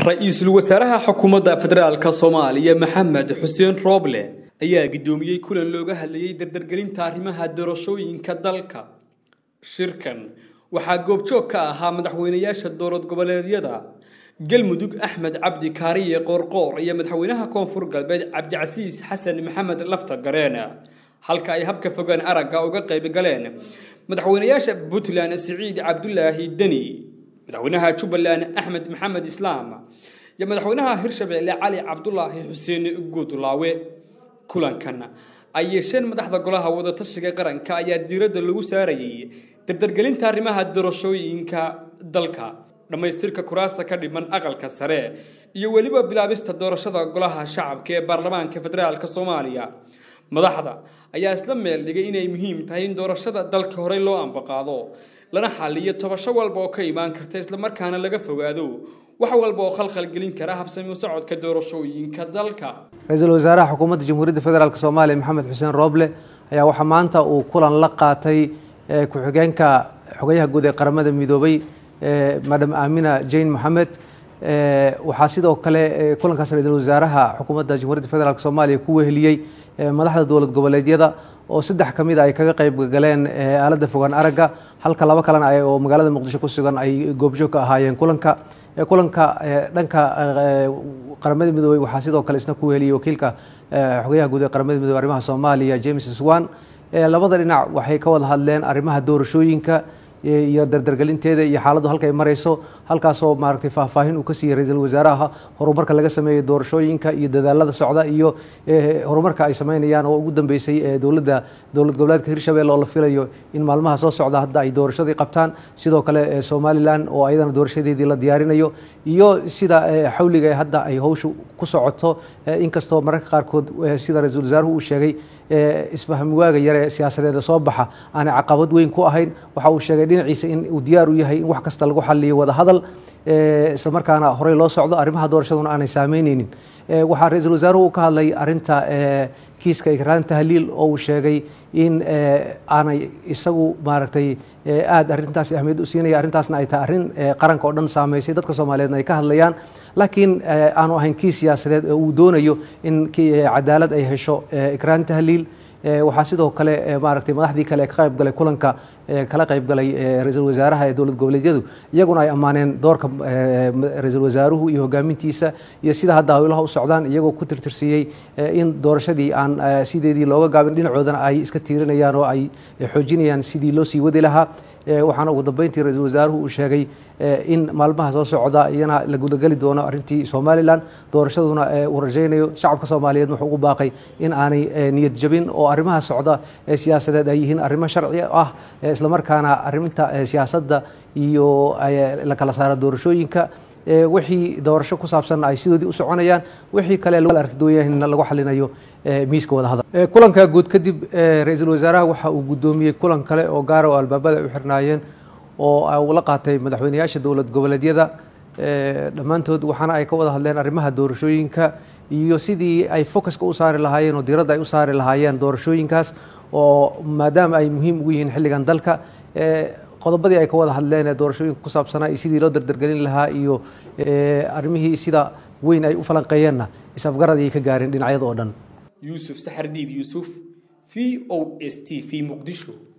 ra-iisul wasaaraha xukuumadda federaalka soomaaliya maxamed xuseen rooble ayaa guddoomiyey kulan looga hadlayey dardargelinta arrimaha doorashooyinka dalka shirkan waxaa goobjoog ka ahaa madaxweynayaasha dowlad goboleedyada galmudug axmed cabdi kaariye qoorqoor iyo madaxweynaha koonfur galbeed cabdicasiis xasan maxamed lafta gareen halka ay habka fogaan aragga uga qayb galeen madaxweynayaasha puntland siciid cabdulaahi deni madaxweynaha jubbaland axmed maxamed islaam iyo madaxweynaha hirshabelle cali cabdulaahi xuseen guudlaawe kulankan ay yeesheen madaxda golaha wadatashiga qaranka ayaa diiradda lagu saarayay dardargelinta arrimaha doorashooyinka dalka dhammaystirka kuraasta ka dhiman aqalka sare iyo weliba bilaabista doorashada golaha shacabka ee baarlamaanka federaalk soomaaliya madaxda ayaa isla meel dhigay inay muhiim tahay in doorashada dalka horey loo ambaqaado lana xaliyo tobasho walba oo ka imaan karta islamarkaana laga fogaado wax walba oo khalkhal gelin kara habsami socodka doorashooyinka dalka ra-iisul wasaaraha xukuumadda jamhuuriyadda federaalk soomaaliya maxamed xuseen rooble ayaa waxaa maanta uu kulan la qaatay ku-xigeenka xogayaha guud ee qaramada midoobay madam aamina jane moxamed waxaa sidoo kale kulankaas ra-iisul wasaaraha xukuumadda jamhuuriyadda federaalk soomaaliya ku weheliyey madaxda dowlad goboleedyada oo saddex ka mid a ay kaga qayb galeen aaladda fogaan aragga halka laba kalena oo magaalada muqdisho ku sugan ay goobjoog ka ahaayeen kulanka kulanka dhanka qaramada midoobey waxaa sidoo kale isna ku weheliyey wakiilka xogayaha guud ee qaramada midoobey arrimaha soomaaliya james swan labada dhinac waxay ka wada hadleen arrimaha doorashooyinka iyo dardargelinteeda iyo xaaladdu halka ay marayso halkaasoo maaragtay faahfaahin uu ka siiyey ra-iisul wasaaraha horumarka laga sameeyey doorashooyinka iyo dadaalada socda iyo horumarka ay sameynayaan oo ugu dambeysay dowladda dowlad goboleedka hirshabelle oo la filayo in maalmaha soo socda hadda ay doorashadii qabtaan sidoo kale somalilan oo ayadana doorashadeedii la diyaarinayo iyo sida xawliga hadda ay howshu ku socoto inkastoo mararka qaarkood sida ra-iisul wasaaruhu uu sheegay isfahmi waaga yare siyaasadeeda soo baxa aanay caqabad weyn ku ahayn waxa uu sheegay dhinaciisa in uu diyaar u yahay in wax kasta lagu xaliyo wada hadal isla markaana horey loo socdo arrimaha doorashaduna aanay saameyneynin waxaa ra-iisul wasaaruhu uu ka hadlay arinta kiiska ikraan tahliil oo uu sheegay in aanay isagu maaragtay aada arrintaas ahmiyad u siinaya arrintaasna ay tahay arrin qaranka oo dhan saameysay dadka soomaaliyeedna ay ka hadlayaan laakiin aanu ahayn kii siyaasadeed oo uu doonayo in cadaalad ay hesho ikraan tahliil waxaa sidoo kale maaragtay madaxdii kale ee ka qayb galay kulanka kala qayb galay ra-iisul wasaaraha ee dowlad goboleedyadu iyaguna ay ammaaneen doorka ra-iisul wasaaruhu iyo hogaamintiisa iyo sida hadda howlaha u socdaan iyagoo ku tirtirsiiyey in doorashadii aan sideedii looga gaabin dhinacoodana ay iska tiirinayaan oo ay xoojinayaan sidii loo sii wadi lahaa waxaana ugu dambeyntii ra-iisul wasaaruhu uu sheegay in maalmaha soo socda iyana la gudageli doono arrintii somalilan doorashaduna uu rajaynayo shacabka soomaaliyeed wuxuu ugu baaqay in aanay niyad jabin oo arrimaha socda ee siyaasadeed ay yihiin arrimo sharci ah islamarkaana arrinta siyaasadda iyo la kala saara doorashooyinka wixii doorasho ku saabsanna ay sidoodii u soconayaan wixii kale aragdooyahna lagu xalinayo miiska wadahadal kulanka guud kadib ra-iisul wasaaraha waxa uu guddoomiyey kulan kale oo gaara oo albaabada ay u xirnaayeen oo uu la qaatay madaxweynayaasha dowlad goboleedyada dhammaantood waxaana ay ka wada hadleen arrimaha doorashooyinka iyo sidii ay focuska u saari lahaayeen oo diiradda ay u saari lahaayeen doorashooyinkaas oo maadaama ay muhiim ugu yihiin xilligan dalka qodobadii ay ka wada hadleen ee doorashooyinka ku saabsanaa iyo sidii loo dardargelin lahaa iyo arrimihii sida weyn ay u falanqeeyeenna is-afgarad ayay ka gaareen dhinacyada oo dhan yuusuf saxardiid yuusuf v o s t v muqdisho